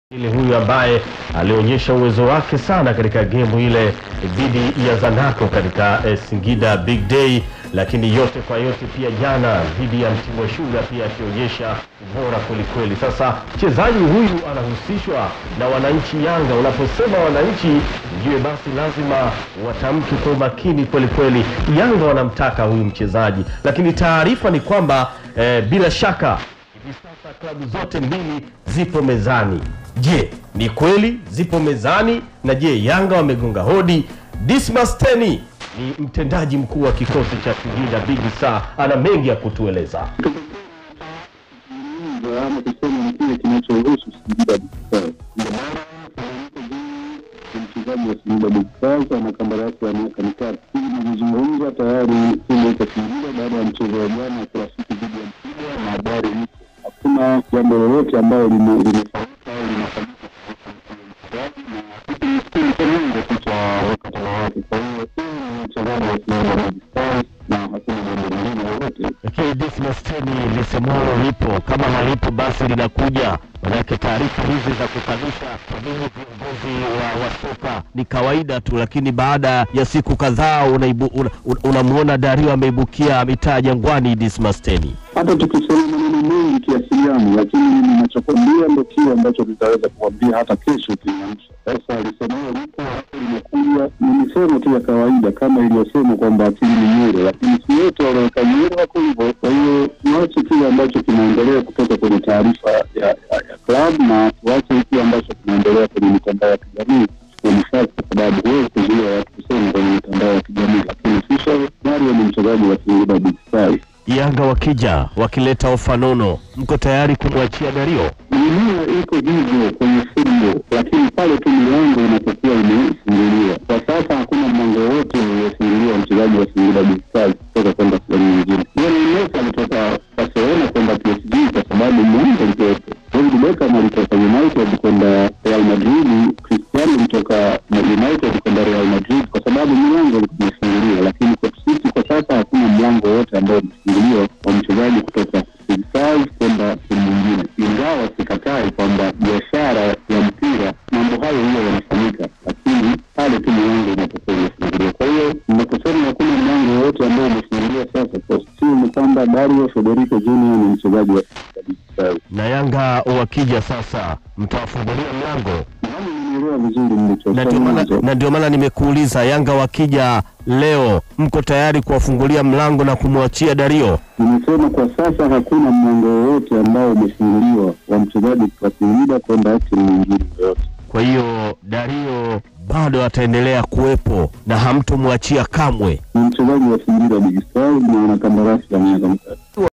Ile huyu ambaye alionyesha uwezo wake sana katika gemu ile dhidi ya Zanaco katika eh, Singida Big Day, lakini yote kwa yote pia jana dhidi ya Mtibwa Sugar pia akionyesha bora kwelikweli. Sasa mchezaji huyu anahusishwa na wananchi Yanga. Unaposema wananchi, ujue basi lazima watamke kwa umakini kwelikweli. Yanga wanamtaka huyu mchezaji, lakini taarifa ni kwamba eh, bila shaka hivi sasa klabu zote mbili zipo mezani. Je, ni kweli zipo mezani? Na je, Yanga wamegonga hodi? Dismas Teni ni mtendaji mkuu wa kikosi cha Singida Big Star, ana mengi ya kutueleza. kuzungumza ama kusema ni kile kinachohusu Singida Big Stars. Ndio maana ni mchezaji wa Singida Big Stars ana kandarasi ya miaka mitatu. Hivi nilivyozungumza tayari timu iko Singida baada ya mchezo wa jana kirafiki dhidi ya Mtibwa na habari ipo. Hakuna jambo lolote ambalo lime- limefanyika au linafanyika kuhusu mchezaji na hiki ni kiungo tu cha wakati wake. Kwa hiyo huyu ni mchezaji wa Singida Big Stars na hakuna jambo lingine lolote. Lakini Dismas Teni lisemwalo lipo, kama halipo basi linakuja. Manake taarifa hizi za kukanusha pengine viongozi wa, wa soka ni kawaida tu, lakini baada ya siku kadhaa unaibu- una- una- unamwona Dario ameibukia mitaa Jangwani. Dismas Teni hata tukisema maneno mengi kiasi gani, lakini mimi ninachokwambia ndo kile ambacho tutaweza kuambia hata kesho ukiamsha. Sasa alisemao lipo hapo limekuja, ni misemo tu ya kawaida kama iliyosemwa kwamba akili ni nywele, lakini si wote walioweka nywele wako hivyo. Kwa hiyo tuache kile ambacho kinaendelea kutoka kwenye taarifa ya, ya, ya klabu na tuache kile ambacho kinaendelea kwenye mitandao ya kijamii kwa nafasi, kwa sababu huwezi kuzuia watu kusema kwenye mitandao ya kijamii, lakini Fisher Mario ni mchezaji wa Singida Big Stars. Yanga wakija wakileta ofa nono, mko tayari kumwachia Dario? Dunia iko hivyo kwenye football, lakini pale tu milango inapokuwa imefunguliwa. Kwa sasa hakuna mlango wote uliofunguliwa mchezaji wa Singida Big Stars kutoka kwenda sehemu nyingine. Lionel Messi alitoka Barcelona kwenda PSG kwa sababu mlango ulikuwepo. David Beckham alitoka United kwenda Real Madrid, Cristiano alitoka United kwenda Real Madrid kwa sababu milango ilikuwa imefunguliwa, lakini kwa sisi kwa sasa hakuna mlango wote ambao umefunguliwa wa mchezaji kutoka Big Stars kwenda sehemu nyingine, ingawa sikatai kwamba biashara ya mpira mambo hayo huwa yanafanyika, lakini pale tu milango inapokuwa imefunguliwa. Kwa hiyo ninaposema hakuna mlango wowote ambao umefunguliwa sasa, kwa sio ni kwamba Dario Federico Junior ni mchezaji wa Singida Big Stars. Na Yanga wakija sasa, mtawafungulia mlango? Nadhani umenielewa vizuri Na ndio nilichosema maana mwanzo. na ndio maana nimekuuliza, Yanga wakija leo, mko tayari kuwafungulia mlango na kumwachia Dario? Nimesema kwa sasa hakuna mlango wowote ambao umefunguliwa wa mchezaji kutoka Singida kwenda timu nyingine yoyote. Kwa hiyo Dario bado ataendelea kuwepo na hamtomwachia kamwe. Ni mchezaji wa Singida Big Stars na ana kandarasi ya miaka mitatu.